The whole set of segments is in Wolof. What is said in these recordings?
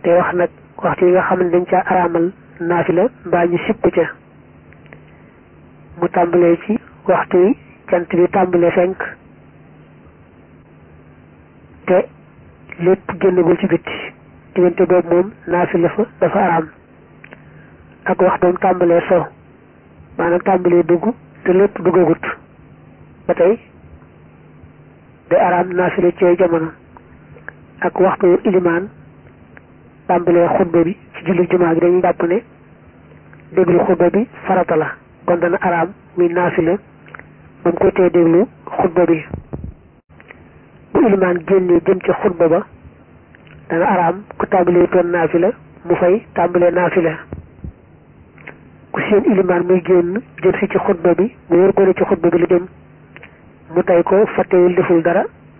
te wax nag waxtu yi nga xam ne dañ ca araamal naafila mbaa ñu sipp ca mu tàmbalee ci waxtu yi jant bi tàmbalee fenk te lépp génnagul ci bitti diggante boobu moom naafila fa dafa araam ak waxtoom tàmbalee so maanaam tàmbalee dugg te lépp duggagut ba tey day araam naafila ci jamono ak waxtu ilimaan tàmbalee xutba bi ci julli jumaa gi dañuy jàpp ne déglu xutba bi farata la kon dana araam muy naafila ba mu ko tee déglu xutba bi bu ilimaan génnee jëm ci xutba ba dana araam ku tàmbalee toon naafila mu fay tàmbalee naafila ku seen ilimaan muy génn jëm si ci xutba bi mu wër ko ne ci xutba bi lu jëm mu tey ko fàttewul deful dara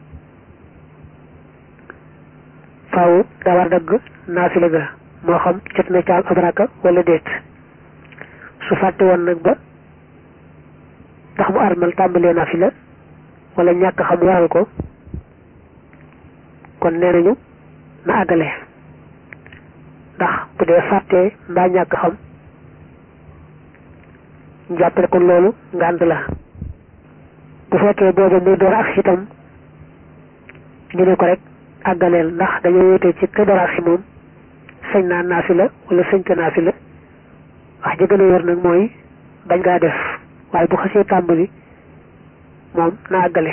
faaw daa war dagg naafila ga moo xam jot na caam ab raka wala déet su fàtte woon nag ba tax mu armal tàmbalee naafila wala ñàkk xam waral ko kon nee nañu na àggale ndax bu dee fàttee mbaa ñàkk xam njàppale kon loolu ngànt la bu fekkee booba muy door ak si itam ñu ne ko rek àggaleel ndax dañoo wéetee ci ka door ak si moom sañ naa naafila wala sañ ko naafila wax ji gën a wér nag mooy bañ ngaa def waaye bu xasee tàmbali moom na àggale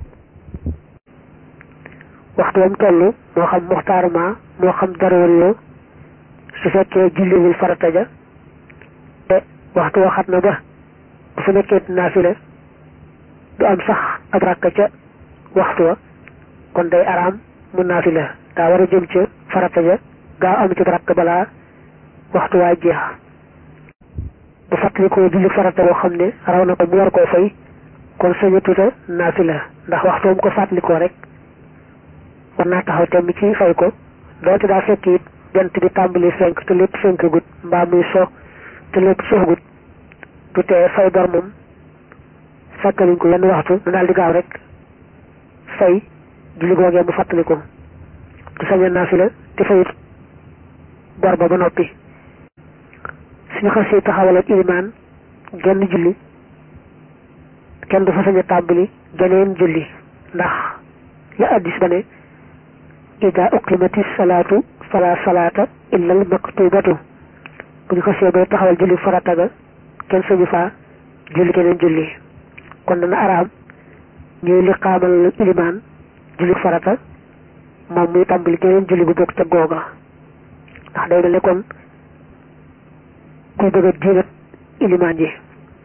waxtu wam toll moo xam muxtaaruma moo xam daroori yoo su fekkee julliwul farata ja te waxtu waxat na ba bu fa nekkee naafila du am sax ab rakka ca waxtu wa kon day araam mu naafila daa war a jëm ca farata ja gaaw am ci rakk balaa waxtu waa jeex bu fàttali ko julli farata boo xam ne raw na ko mu war koo fay kon saña tuta naafila ndax waxtu mu ko fàttalikoo rek war naa taxaw temm ci fay ko doonte daa fekk it jant bi tàmbali fenk te lépp fenk gut mbaa muy so te lépp soxgut du tee fay bor moom fàttaliñ ko yenn waxtu mu daal di gaaw rek fay julli googee mu fàttali ko du saña naafila te fayut bor ba ba noppi suñu xasee taxawal ak ilimaan genn julli kenn du fa sañ a tàmbali geneen julli ndax la addis ba ne ida uqimati salaatu fala salaata illa al maktubatu bu ñu xasee bay taxawal julli farata ga kenn sañu faa julli geneen julli kon dana araam ñuy liqaamal ilimaan julli farata moom muy tàmbali geneen julli bu bokk ca googa ndax day mel ne kon kuy bëgg a diingat ilimaan ji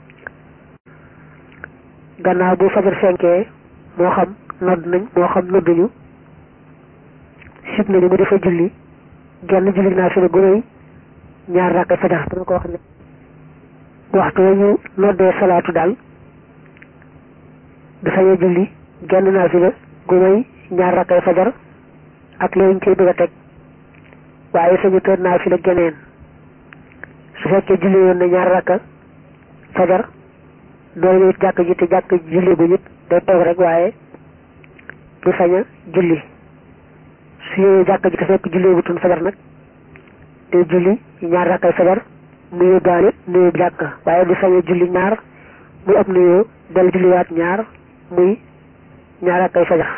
gannaaw bu fajar fenkee moo xam nodd nañ moo xam nodduñu sib nañu mu dafa julli genn julli naa fi ne gu rëy ñaar rakkay fajar dama ko wax ne waxtu ñu noddee salaatu daal du sañee julli genn naa fi ne gu rëy ñaar rakkay fajar ak léegi koy bëgg a teg waaye sañu tër naa fi la geneen su fekkee julli woon na ñaar rakka fajar doole ñëw jàkk ji te jàkk julli bu nit day toog rek waaye du sañ a julli su ñëwee jàkk ji te fekk julli bu tun fajar nag day julli ñaar rakkay fajar mu yóbbaale nuyoo jàkk waaye du sañ a julli ñaar muy ab nuyoo del julliwaat ñaar muy ñaar rakkay fajar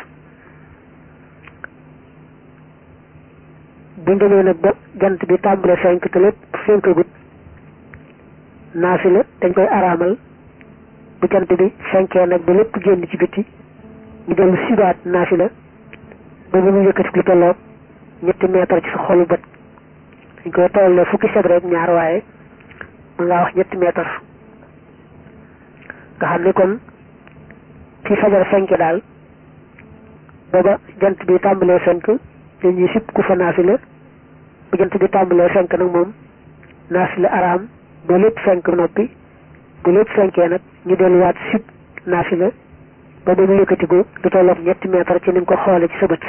buñ demee nag ba jant bi tàmbale fenk te lépp fenkagut naafila dañ koy araamal bu jant bi fenkee nag ba lépp génn ci biti ñu dellu sibaat naafila ba mu ñu yëkkati lu tolloog ñetti meetar ci sa xolu bët dañ koy toll fukki seb rek ñaar waaye mën ngaa wax ñetti meetar nga xam ne kon fi fajar fenke daal booba jant bi tàmbalee fenk dañuy sib ku fa naafila bu jant bi tàmbalee fenk nag moom naafila araam ba lépp fenk noppi bu lépp fenkee nag ñu delluwaat sib naafila ba ba mu yëkkatiku du tolloog ñetti meetar ci ni nga ko xoole ci sa bët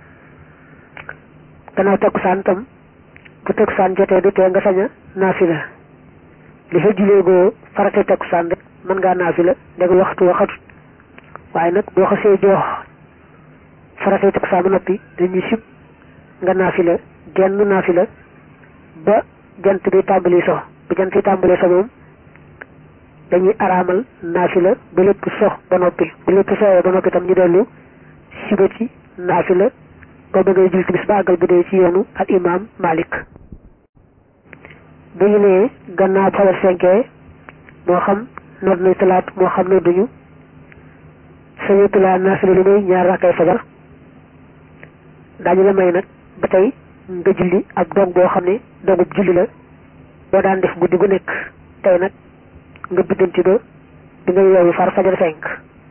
gannaaw takkusaan tam bu takkusaan jotee du tee nga sañ a naafila li fa juleegoo farate takkusaan rek mën ngaa naafila ndeg waxtu waxatut waaye nag boo xasee joox farate takkusaan ba noppi dañuy sib nga naafila genn naafila ba jant bi tàmbali so bu jant bi tàmbali so moom dañuy araamal naafila ba lépp sox ba noppi bu lépp soxee ba noppi tam ñu dellu siba ci naafila ba bëggee jul timis ba àggal bu dee ci yoonu al imam malik bu ñu nee gannaaw fajar fenkee moo xam nodd nañ talaat moo xam ne duñu sañatulaa naafila li may ñaar rakkay fajar daañu la may nag ba tey nga julli ab dog boo xam ne dogub julli la boo daan def guddi gu nekk tey nag nga biddanti ba bi nga yeewu far fajar fenk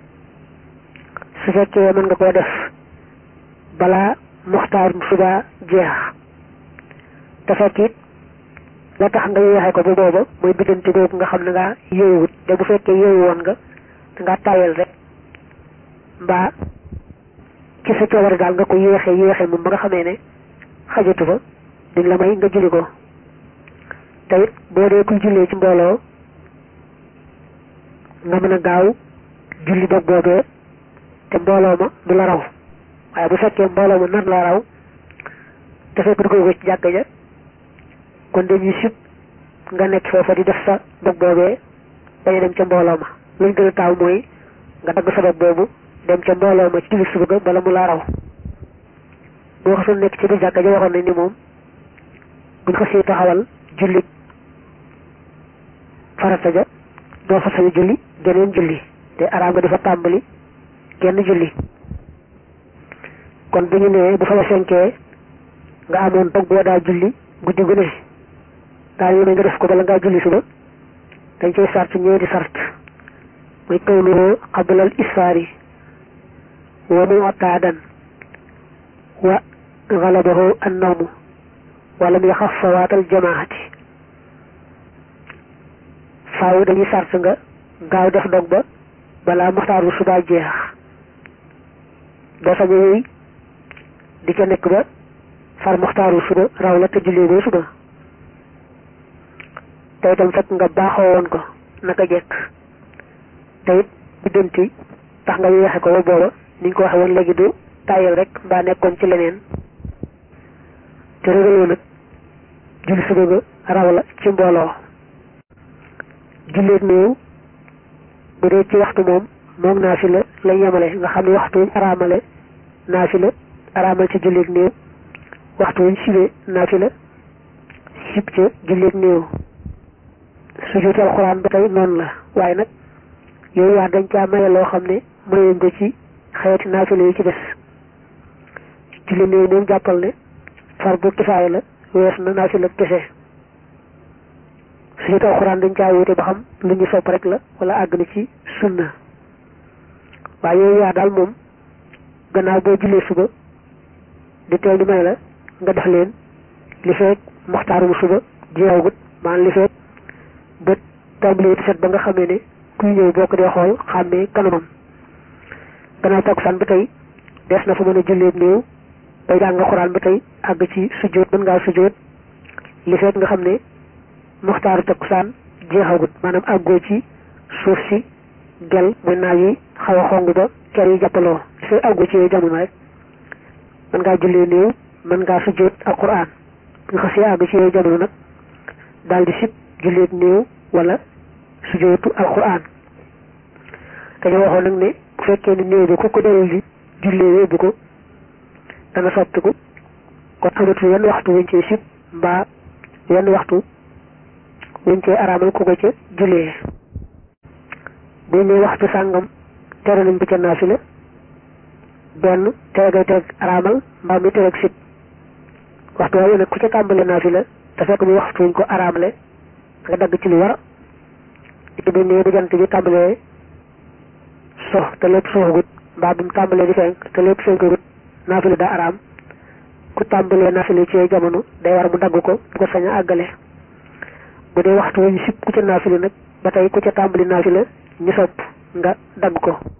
su fekkee mën nga koo def balaa muxtaar suba jeex te fekk it la tax nga yeexee ko bu booba mooy biddanti boobu nga xam ne nga yeewut te bu fekkee yeewu woon nga nga tàyyal rek mbaa ci sa coobare daal nga ko yéexee yéexee moom ba nga xamee ne xajatu fa duñ la may nga julli ko te it boo dee kuy jullee ci mbooloo nga mën a gaaw julli dog boobee te mbooloo ma du la raw waaye bu fekkee mbooloo ma nar la raw te fekk dugal ko ci jàkka ja kon dañuy sib nga nekk foofa di def sa dog boobee bañ a dem ca mbooloo ma luñ gën a taaw mooy nga dagg sa dog boobu dem ca mbooloo ma ci julli suba ga bala mu laa raw boo xasul nekk ci biir jàkka ja waxoon nañ ni moom buñ ko siy taxawal julli farata ja doo fa sañu julli geneen julli te araam nga di fa tàmbali genn julli kon bu ñu nee bu fa la fenkee nga amoon dog boo daa julli guddi gu ne daa ñu ne nga def ko bala ngaa julli suba dañ cay sart ñeenti sart muy kawluhu qablal isfaari wa mu'tadan wa galabahu annawmu wa lam yaxaf fawaatal jamaati faaw dañuy sart nga gaaw def dog ba balaa muxtaaru suba jeex doo sañ a di ca nekk ba far muxtaaru suba raw la te jullee boo suba te itam fekk nga baaxoo woon ko naka jekk te it biddanti tax nga yeexe ko ba booba ni ñu ko waxe woon léegi du tàyyal rek mbaa nekkoon ci leneen te régaloo nag julli suba ga raw la ci mbooloo julleeg néew bu dee ci waxtu moom moom naafila lay yemale nga xam ne waxtu wuñ araamale naafila araamal ci julleeg néew waxtu wuñ sibee naafila sib ca julleeg néew sujjóotu alxuraan ba tey noonu la waaye nag yooyu wax dañ caa maye loo xam ne mayuñ ko ci xeeti naafila yi ci des julli néew moom jàppal ne far bu kifaaya la wees na naafila kese sujjóotu alxuraan dañ caa wute ba xam lu ñu sopp rek la wala àgg na ci sunna waaye yooyu yaa daal moom gannaaw boo jullee suba di teel di may la nga def leen li feek moxtaarum suba jeexagut maanaam li feek bët tàmbalee di set ba nga xamee ne kuy ñëw boo ko dee xool xàmmee kanamam gannaaw takkusaan ba tey des na fa mën a jullee néew bay jàng nga xuraan ba tey àgg ci sujjóot mën ngaa sujjóot li feek nga xam ne moxtaaru takkusaan jeexagut maanaam àggoo ci suuf si gel muy naaj yi xaw a xong ba ker yi jàppaloo li fay àggoo ci yooyu jamono rek mën ngaa jullee néew mën ngaa sujjóot ak quraan bu nga xasee àgg ci yooyu jamono nag daal di sib julleeg néew wala sujjóotu al quraan dañoo waxoon nag ne bu fekkee ne néew bi ku ko dalal di jullee yóbbu ko dana soppiku kon amatu yenn waxtu wuñ cee sib mbaa yenn waxtu wuñ cee araamal ku ko ca jullee buñ ne waxtu sàngam tere nañ bu ca naafila benn tere gay teg araamal mbaa mi tereg sib waxtu waaye nag ku ca tàmbale naafila te fekk muy waxtu wuñ ko araamale nga dagg ci lu war it bu ne bu jant bi tàmbalee sox te lépp soxagut mbaa bu mu tàmbalee di fenk te lépp fenkagut naafila daa araam ku tàmbalee naafila ci jamono day war mu dagg ko bu ko sañ a àggale bu dee waxtu wuñ sib ku ca naafila nag ba tey ku ca tàmbali naafila ñu sopp nga dagg ko